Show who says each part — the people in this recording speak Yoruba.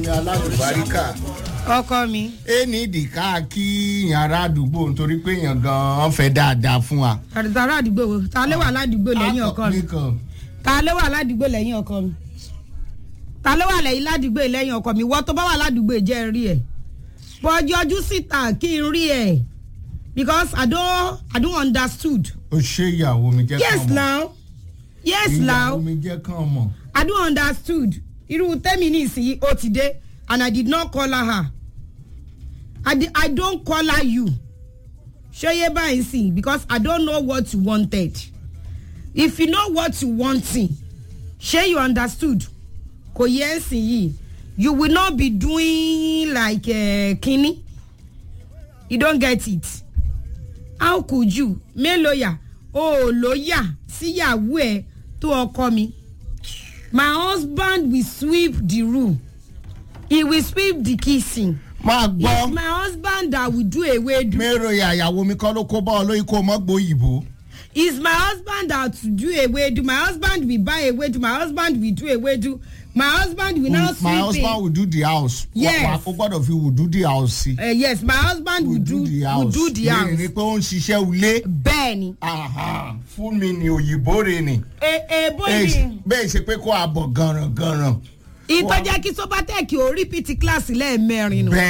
Speaker 1: mi alálùbáríkà
Speaker 2: ọkọ mi.
Speaker 1: ẹ ní ìdìkà kí yàrá àdúgbò nítorí pé èèyàn gan-an fẹ́ dáadáa fún wa.
Speaker 2: àdìsára àdúgbò wo ta ló wà ládùúgbò lẹ́yìn ọkọ mi
Speaker 1: nìkan
Speaker 2: ta ló wà ládùúgbò lẹ́yìn ọkọ mi ta ló wà lẹ́yìn ládùúgbò lẹ́yìn ọkọ mi wọ́n tó bá wà ládùúgbò jẹ́ rí ẹ̀ bọ́jọ́jú síta kí n rí ẹ̀ because I don't I don't understood.
Speaker 1: o ṣe ìyàwó mi jẹ́
Speaker 2: yes
Speaker 1: kàn mọ̀
Speaker 2: now yes now
Speaker 1: ìyàwó mi jẹ́ kàn mọ̀
Speaker 2: I don't understood irú tẹ́mi ní ìsinyìí ó ti dé and I did not call her I, di, I don't call her you ṣeye báyìí sìn because I don't know what you wanted if you know what you wanting ṣé you understood kò yẹ ẹ́ sìn yìí you will not be doing like uh, kinní you don't get it how could you mélòó yà o ò lóyà síyàwó ẹ tó ọkọ mi my husband will sweep the room he will sweep the kitchen
Speaker 1: máa
Speaker 2: it's
Speaker 1: gbọ́
Speaker 2: my husband that will do ewedu
Speaker 1: mérò ìyàwó mi kọ́ ló kó bá ọ lóyún kó mọ́ gbòyìnbó.
Speaker 2: it's my husband that will do ewedu my husband will buy ewedu my husband will do ewedu my husband will now
Speaker 1: my
Speaker 2: sweep
Speaker 1: husband
Speaker 2: it
Speaker 1: will do the house.
Speaker 2: Yes.
Speaker 1: wà á gbọ́dọ̀ fi will do the house sí.
Speaker 2: uh, yes my husband will do will do the
Speaker 1: lẹ́yìn
Speaker 2: house
Speaker 1: ni pé ó ń ṣiṣẹ́ ilé.
Speaker 2: bẹ́ẹ̀ni
Speaker 1: Aha, fún mi ni òyìnbó rè ni.
Speaker 2: èèbó
Speaker 1: Bẹ́ẹ̀
Speaker 2: ni
Speaker 1: ṣe- bẹ́ẹ̀ ṣe pé kó a bọ̀ gànràn gànràn.
Speaker 2: ìtọ́jà kí sobatec ò rí pt class lẹ́ẹ̀mẹrin nù.
Speaker 1: bẹ́ẹ̀